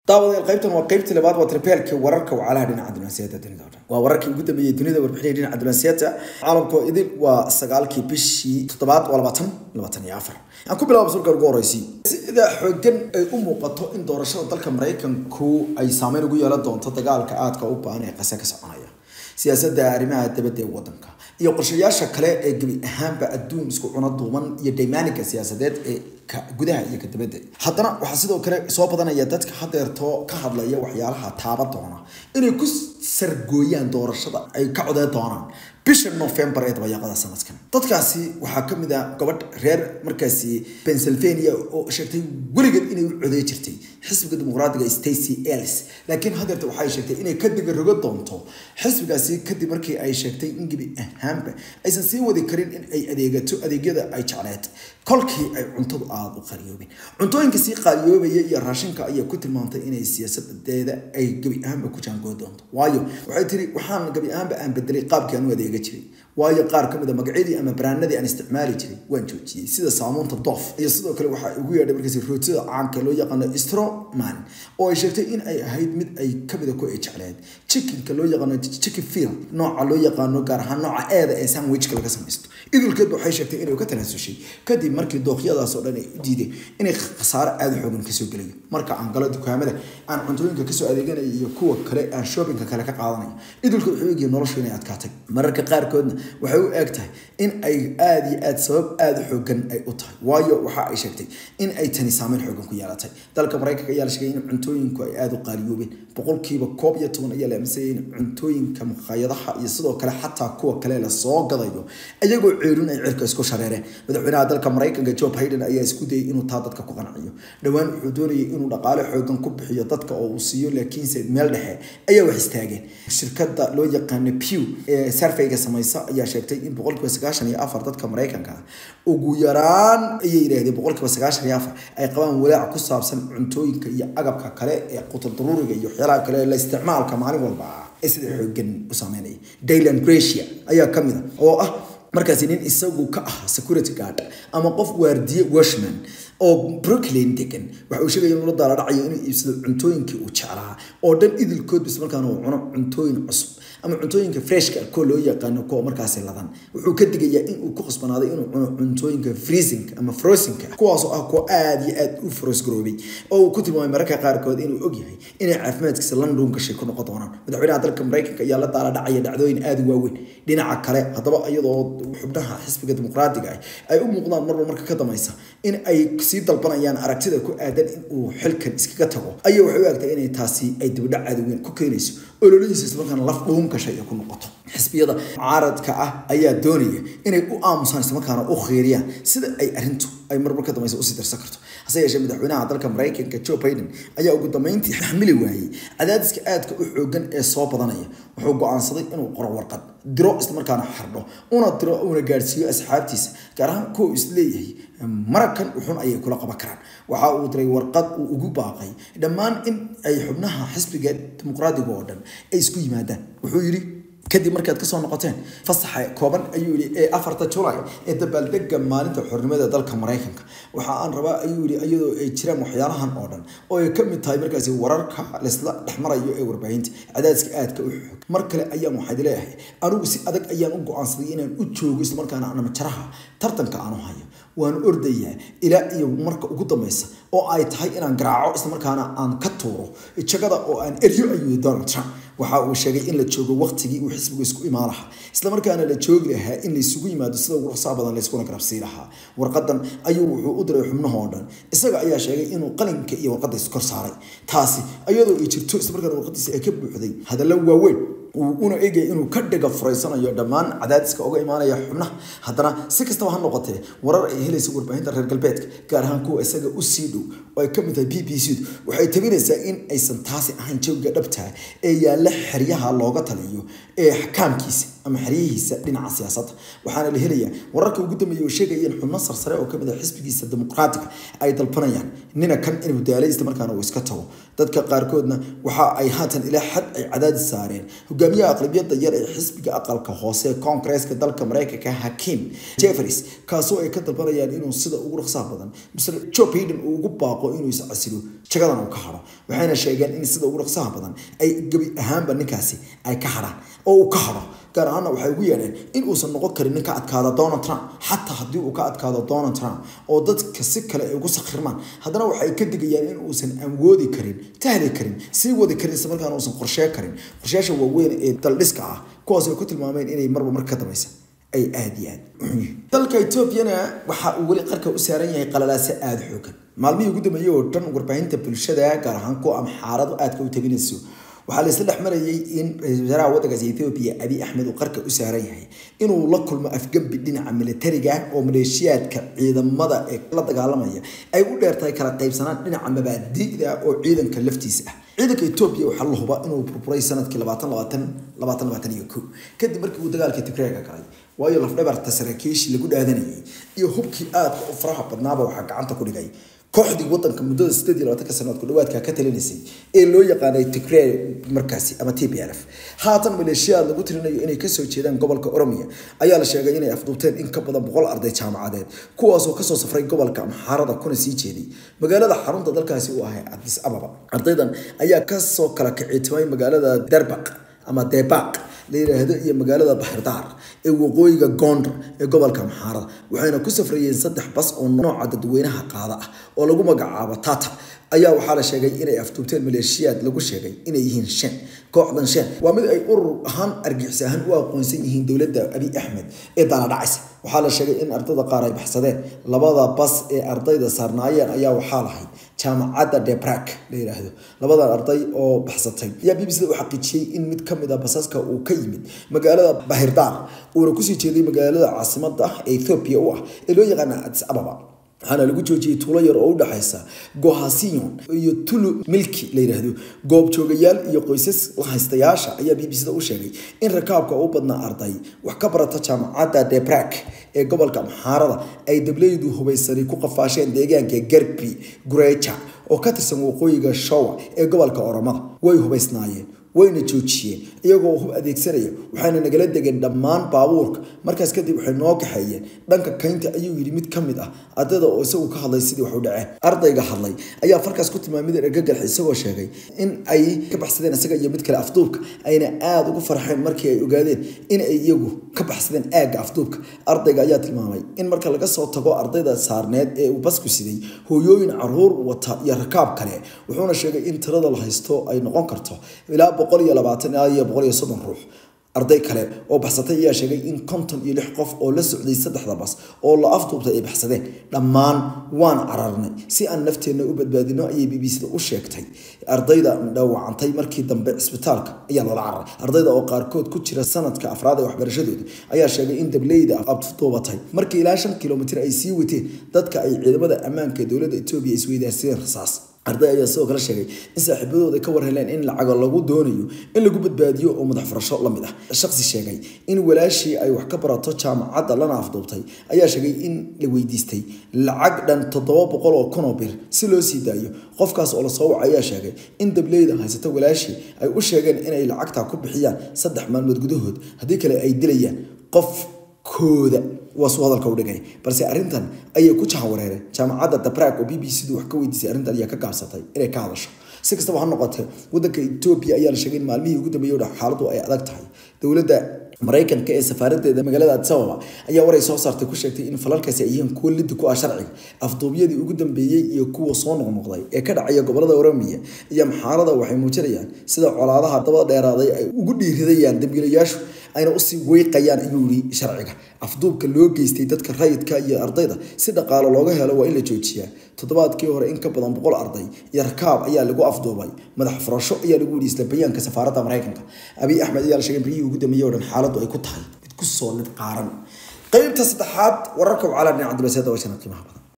daawadayaal qaybtan waa qaybtii labaad waa tribeelkii wararka wacalaha dhinaca diblomaasiyadda dunida oo dhan waa wararkii ugu dambeeyey dunida warbixinaya dhinaca diblomaasiyadda caalamka oo idil waa sagaalkii bishii toddobaad waa labaatan labaatan iyo afar aan ku bilaabo sulka ugu horreysii sida xoogan ay u muuqato in doorashada dalka maraykanku ay saameyn ugu yeelan doonto dagaalka aadka u baahan ee qase ka soconaya siyaasadda arrimaha dabadda ee waddanka iyo qorshayaasha kale ee gebi ahaanba adduun isku cuno duuban iyo daymaaniga siyaasadeed ee gudaha iyo ka dibadda haddana waxaa sidoo kale soo badanaya dadka hadeerto ka hadlaya waxyaalaha taaba doona inay ku sargooyaan doorashada ay ka codeen doonaan bisha november ee dabayaaqada sanadkan dadkaasi waxaa ka mid ah gabadh reer markaasi pennsylvania oo sheegtay weligeed inay u coday jirtay xisbiga dimuqraadiga stacy ellis laakiin hadeerta waxay sheegtay inay ka digarogo doonto xisbigaasi kadib markii ay sheegtay in gebi ahaanba aysan sii wadi karin in ay adeegato adeegyada ay jecleed kolkii ay cuntadu aada u qaliyoobeen cuntooyinka sii qaaliyoobaya iyo raashinka ayaa ku tilmaantay inay siyaasadeeda ay gebi ahaanba ku jaangoo doonto waayo waxay tiri waxaan gebi ahaanba aan bedelay qaabkii aan u adeega jiray waayo qaar ka mid a magacyadii ama baraanadii aan isticmaali jiray waan joojiyey sida saamuunta doof iyo sidoo kale waxaa ugu yeedhay markaasi rootida caanka loo yaqaano stroman oo ay sheegtay in ay ahayd mid ay kamid a ku ay jecleed chickenka loo yaqaano chicken field nooca loo yaqaano gaar ahaan nooca eeda ee sandwichka laga samaysto idilkeedba waxay sheegtay inay ka tanaasushay kadib markii dooqyadaas oo dhan ay u diideen inay khasaaro aada u xoogan kasoo gelayo marka aan galo dukaamada aan cuntooyinka kasoo adeeganayo iyo kuwa kale aan shoppingka kale ka qaadanayo idilka wuxuu eegaya noloshu inay adkaatay mararka qaarkoodna waxay u eg tahay in ay aada iyo aada sabab aada u xoogan ay u tahay waayo waxa ay sheegtay in ay tani saameyn xoogan ku yeelatay dalka maraykanka ayaa la sheegay in cuntooyinku ay aada u qaaliyoobeen boqolkiiba koob iyo toban ayaa la aaminsanaya in cuntooyinka maqaayadaha iyo sidoo kale xataa kuwa kale la soo gadayo iyagoo ceelin ay cirka isku shareereen madaxweynaha dalka maraykanka joe biden ayaa isku dayay inuu taa dadka ku qanciyo dhowaan wuxuu doonayay inuu dhaqaale xoogan ku bixiyo dadka oo uu siiyo laakiinse meel dhexe ayaa wax istaageen shirkada loo yaqaano pew ee sarfeyga samaysa ayaa sheegtay in boqolkiiba sagaashan iyo afar dadka maraykanka ah ugu yaraan ayay yidhaahdeen boqolkiiba sagaashan iyo afar ay qabaan walaac ku saabsan cuntooyinka iyo agabka kale ee qutul daruuriga iyo waxyaalaha kale ee la isticmaalka maalin walba ah ee sida xoogan u saameynaya daylan gracia ayaa ka mid a oo ah markaasi nin isagu ka ah security guard ama qof waardiye washman oo brooklyn degan waxa uu sheegaya inuu la daala dhacayo inuu iibsado cuntooyinkii uu jeclaa oo dhan idilkood bis markaana uu cuno cuntooyin cusub ama cuntooyinka freshka kuwa loo yaqaano kuwa markaasi ladan wuxuu ka digayaa in uu ku khasbanaaday inuu cuno cuntooyinka freezing ama frosinka kuwaasoo ah kuwa aada iyo aada u frosgaroobay oo uu ku tilmaamay mararka qaarkood inuu ogyahay inay caafimaadkiisa london gashay ku noqon doonaan madaxweynaha dalka maraykanka ayaa la daala dhacaya dhacdooyin aada u waaweyn dhinaca kale haddaba iyadoo xubnaha xisbiga dimuqraadiga ah ay u muuqdaan marba marka ka dambaysa in ay sii dalbanayaan aragtida ku aadan in uu xilkan iskaga tago ayaa waxay u egtay inay taasi ay dibadhac aada weyn ku keenayso ololihiisa islamarkaana laf dhuun gashay ay ku noqoto xisbiyada mucaaradka ah ayaa doonaya inay u aamusaan islamarkaana u khiiriyaan sida ay arrintu ay marmar ka dambaysa usii darsan karto hase yeeshee madaxweynaha dalka maraykanka joe biden ayaa ugu dambeyntii xamili waayey cadaadiska aadka u xoogan ee soo badanaya wuxuu go-aansaday inuu qoro warqad diro islamarkaana xardho una diro una gaadhsiiyo asxaabtiisa gaar ahaan kuwa isleeyahay marakan uxun ayay kula qaban karaan waxa uu diray warqad uu ugu baaqay dhammaan in ay xubnaha xisbiga dimuqraadiga oo dhan ay isku yimaadaan wuxuu yidhi kadib markaad kasoo noqoteen fasaxa kooban ayuu yihi ee afarta julay ee dabaaldega maalinta xornimada dalka maraykanka waxa aan rabaa ayuu yihi iyadoo ay jiraan waxyaalahan oo dhan oo ay kamid tahay markaasi wararka laysla dhexmarayo ee warbaahinta cadaadiska aadka u xoog mar kale ayaan waxaad leeyahay anigu si adag ayaan u go-aansaday inaan u joogo islamarkaana aan majaraha tartanka aanu hayo waan ordayaa ilaa iyo marka ugu dambeysa oo ay tahay inaan garaaco islamarkaana aan ka tuuro jagada oo aan eryo ayuu donald trump waxa uu sheegay in la joogo waqtigii uu xisbigu isku imaan lahaa islamarkaana la joogi lahaa in laysugu yimaado sida ugu ruqsaa badan layskuna garabsii lahaa warqadan ayuu wuxuu u diray xubnaha oo dhan isaga ayaa sheegay inuu qalinka iyo warqadda iskor saaray taasi iyadoo ay jirto islamarkaana warqadiisa ay ka buuxday hadallo waaweyn una eegaya inuu ka dhiga furaysanayo dhammaan cadaadiska uga imaanaya xubnaha haddana si kastaba ha noqotee warar ay helaysa warbaahinta reer galbeedka gaar ahaan kuwa isaga u sii dhow oo ay kamid tahay b b c waxay tabinaysaa in aysan taasi ahayn jawiga dhabtaa ee yaalla xeryaha looga taliyo ee xakaamkiisa ama xeryihiisa dhinaca siyaasadda waxaana la helayaa wararka ugu dambeeya oo sheegaya in xubno sarsare oo kamid ah xisbigiisa dimuqraatiga ay dalbanayaan nina kan inuu daalay isla markaana uu iska tago dadka qaarkoodna waxa ay haatan ilaa xad ay cadaadis saareen hogaamiyaha aqlabiyadda yar ee xisbiga aqalka hoose ee koongareeska dalka mareykanka hakim jeffries kaasoo ay ka dalbanayaan inuu sida ugu dhaqsaha badan mr joe biden uu ugu baaqo inuu iscasilo jagadan uu ka haro waxayna sheegeen in sida ugu dhaqsaha badan ay gebi ahaanba ninkaasi ay ka hadhaan oo uu ka haro gaar ahaana waxay ugu yeedheen in uusan noqon karin nin ka adkaada donald trump xataa haddii uu ka adkaado donald trump oo dadka si kale ay ugu sakhirmaan haddana waxay ka digayaan in uusan awoodi karin tahli karin sii wadi karin isla markaana uusan qorshee karin qorsheyaasha waaweyn ee daldhiska ah kuwaas ay ku tilmaameen inay marba mar ka dambaysa ay aada iyo aad dalka etoobiyana waxa uu weli qarka u saaran yahay qalalaase aada xoogan maalmihii ugu dambeeyey oo dhan warbaahinta bulshada gaar ahaan kuwa amxaaradu aadka u teginayso waxaa laisla dhex marayay in ra-iisul wasaaraha waddankaasi ethoobiya abiy axmed uu qarka u saaran yahay inuu la kulmo afgembi dhinaca militariga oo maleeshiyaadka ciidamada ee la dagaalamaya ay u dheertahay kala qaybsanaan dhinaca mabaadi'da oo ciidanka laftiisa ah ciidanka etoobiya waxaa la hubaa inuu burburay sanadkii labaatan labaatan labaatan labaatan iyo ko kadib markii uu dagaalka tigreega galay waayo lafdhabarta saraakiishii lagu dhaadanayay iyo hubkii aadka u faraha badnaaba waxaa gacanta ku dhigay kooxdii wadanka muddada sideed iyo labaatanka sanadood ku dhawaadka ka talinaysay ee loo yaqaanay tigray markaasi ama t p l f haatan maleeshiyaad lagu tirinayo inay kasoo jeedaan gobolka oromiya ayaa la sheegay inay afduubteen in ka badan boqol arday jaamacadeed kuwaasoo kasoo safray gobolka amxaarada kuna sii jeeday magaalada xarunta dalkaasi u ahay adis ababa ardaydan ayaa kasoo kala kicitimay magaalada derbaq ama debaq la yidhaahdo iyo magaalada baxirdaar ee waqooyiga gondar ee gobolka amxaarada waxayna ku safrayeen saddex bas oo nooca dadweynaha qaada ah oo lagu magacaabo tata ayaa waxaa la sheegay inay afduubteen maleeshiyaad lagu sheegay inay yihiin shan kooxdan shan waa mid ay urur ahaan argixis ahaan u aqoonsan yihiin dowladda abiy axmed ee daanadhacaysa waxaa la sheegay in ardada qaar ay baxsadeen labada bas ee ardayda saarnaayeen ayaa waxaa lahayd jaamacadda debrak la yidhaahdo labadan arday oo baxsatay ayaa b b c da u xaqiijiyey in mid ka mid a basaska uu ka yimid magaalada bahirdaar uuna kusii jeeday magaalada caasimada ee ethoobia u ah ee loo yaqaana adis ababa waxaana lagu joojiyey tuulo yar oo u dhexaysa gohasiyon iyo tulu milki la yidhaahdo goobjoogayaal iyo qoysas lahaystayaasha ayaa b b c da u sheegay in rakaabka u badnaa arday wax ka barata jaamacadda debrak ee gobolka amxaarada ay dableydu hubaysani ku qafaasheen deegaanka garbi gureja oo ka tirsan waqooyiga showa ee gobolka oromada way hubaysnaayeen wayna joojiyeen iyagoo hub adeegsanaya waxayna nagala degeen dhammaan baabuurka markaas kadib waxay noo kaxeeyeen dhanka kaynta ayuu yidhi mid ka mid ah ardayda oo isagu ka hadlay sidii wax u dhaceen ardayga hadlay ayaa farkaas ku tilmaamay mid ergagax isagoo sheegay in ay ka baxsadeen isaga iyo mid kale afduubka ayna aada ugu farxeen markii ay ogaadeen in ay iyagu ka baxsadeen aagga afduubka ardayga ayaa tilmaamay in marka laga soo tago ardayda saarneed ee uu basku siday hooyooyin caruur wata iyo rakaab kale wuxuuna sheegay in tirada la haysto ay noqon karto ilaa boqol iyo labaatan ilaa iyo boqol iyo soddon ruux arday kale oo baxsatay ayaa sheegay in konton iyo lix qof oo la socday saddexda bas oo la afduubtay ay baxsadeen dhammaan waan cararnay si aan nafteenna u badbaadino ayay b b c da u sheegtay ardayda dhaawacantay markii dambe cisbitaalka ayaa loola cararay ardayda oo qaarkood ku jira sanadka afraad ee waxbarashadooda ayaa sheegay in dableyda afduubatay markii ilaa shan kilomitir ay sii wateen dadka ay ciidamada ammaanka ee dowladda etoobiya isweydaarsadeen rasaas arday ayaa sidoo kale sheegay in saaxiibadooda ka war heleen in lacago lagu doonayo in lagu badbaadiyo oo madax furasho la mid ah shaqsi sheegay in walaashii ay wax ka barato jaamacadda lana afduubtay ayaa sheegay in la weydiistay lacag dhan toddoba boqol oo kun oo bir si loo sii daayo qofkaas oo lasoo wacay ayaa sheegay in dableyda haysata walaashii ay u sheegeen inay lacagtaa ku bixiyaan saddex maalmood gudahood haddii kale ay dilayaan qof kooda waa suu hadalka u dhigay balse arrintan ayay ku jahawareereen jaamacadda dabrak oo b b c du wax ka weydiisay arrintan ayaa ka gaabsatay inay ka hadasho si kastaba ha noqotee waddanka etoobiya ayaa la sheegay in maalmihii ugu dambeeyey oo xaaladdu ay adag tahay dowladda maraykanka ee safaaradeeda magaalada addis ababa ayaa waray soo saartay ku sheegtay in falalkaasi ay yihiin kuwo liddi ku ah sharciga afduubyadii ugu dambeeyey iyo kuwa soo noqnoqday ee ka dhacaya gobolada oromiya iyo maxaarada waxay muujinayaan sida colaadaha daba dheeraaday ay ugu dhiiridayaan dambiilayaashu ayna usii weyqayaan ayuu yidhi sharciga afduubka loo geystay dadka rayidka iyo ardayda si dhaqaalo looga helo waa in la joojiyaa toddobaadkii hore in ka badan boqol arday iyo rakaab ayaa lagu afduubay madax furasho ayaa lagu yidhi isla bayaanka safaaradda maraykanka abiy axmed ayaa la sheegay baryihii ugu dambeeyey oo dhan xaaladdu ay ku tahay mid ku soo lid qaaran qaybta saddexaad wararka wacala dhinaca dibasiyadda waa shana qiimaha badan